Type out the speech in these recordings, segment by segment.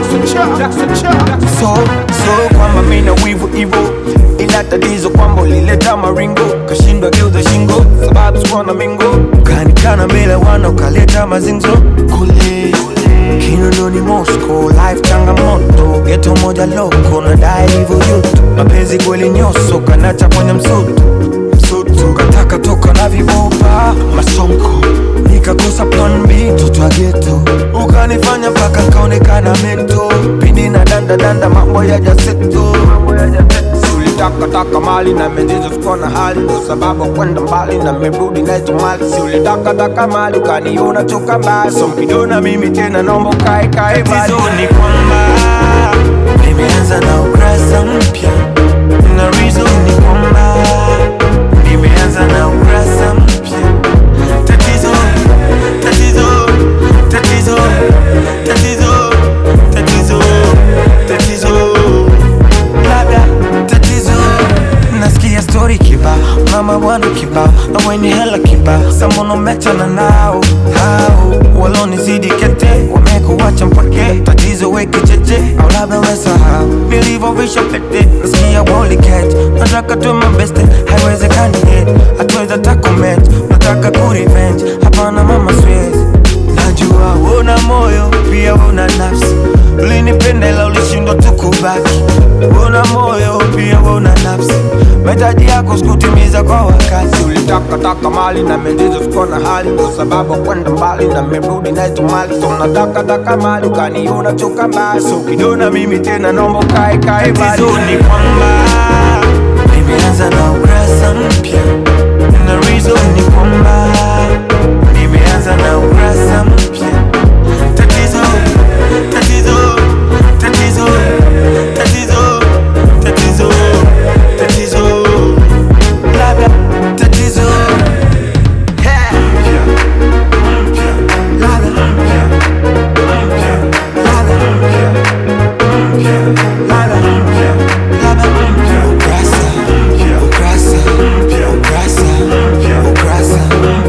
so so kwamba mina wivu ivo ila tatizo kwamba ulileta maringo kashindwa geuza shingo sababu sikuwa na mingo ukanikana mbele wana ukaleta mazinzo kule kinondoni mosco life changamoto geto moja loko nadai hivyo yutu mapenzi kweli nyoso kanacha kwenye msutu msutu kataka toka na vibopa masonko nikakosa plan B toto ya geto ukanifanya mpaka kaonekana mento pindi na danda danda mambo ya jaseto ulitaka taka mali na mejizo sikuwa na hali ndo sababu kwenda mbali na merudi naito mali si ulitaka taka mali ukaniona toka mbali so mkidona mimi tena naomba ukae kae mbali ni kwamba nimeanza na ukurasa mpya na reason ni kwamba nimeanza na ukurasa mpya tatizo tatizo tatizo tatizo tatizo tatizo labda tatizo nasikia stori kiba mama bwana kiba na wenye hela kiba samono mechana nao hao walonizidi kete wamekuwacha mpake tatizo weke cheche au labda wesahau nilivyovisha pete nasikia woliket nataka tu mabeste haiwezekani yet hatuweza takomet nataka kurevenge hapana mama swezi najua una moyo pia una nafsi ulinipenda ila ulishindwa tu kubaki una moyo pia una nafsi mahitaji yako sikutimiza kwa wakati ulitaka taka mali na mejizo sikuwa na hali ndo sababu kwenda mbali na merudi naito mali so nataka taka mali ukaniona choka mbali so ukiniona mimi tena naomba ukae kae mbali ni kwamba nimeanza na ukurasa mpya na reason ni kwamba nimeanza na ukurasa mpya tatizo tatizo tatizo tatizo tatizo tatizo labda tatizo Yeah. Ladha. Ladha. Ladha. Ladha. Ukurasa. Ukurasa. Ukurasa. Ukurasa.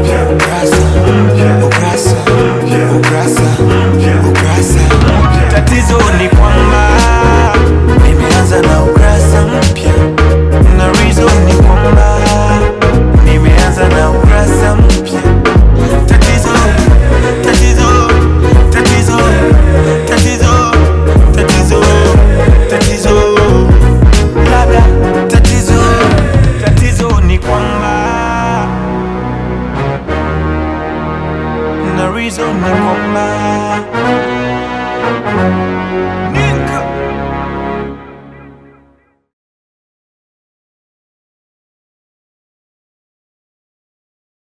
Ukurasa. Ukurasa. Ukurasa. Ukurasa. Tatizo ni kwamba nimeanza na ukurasa mpya na reason ni kwamba nimeanza na ukurasa mpya tatizo tatizo tatizo tatizo tatizo tatizo labda tatizo tatizo ni kwamba na reason ni kwamba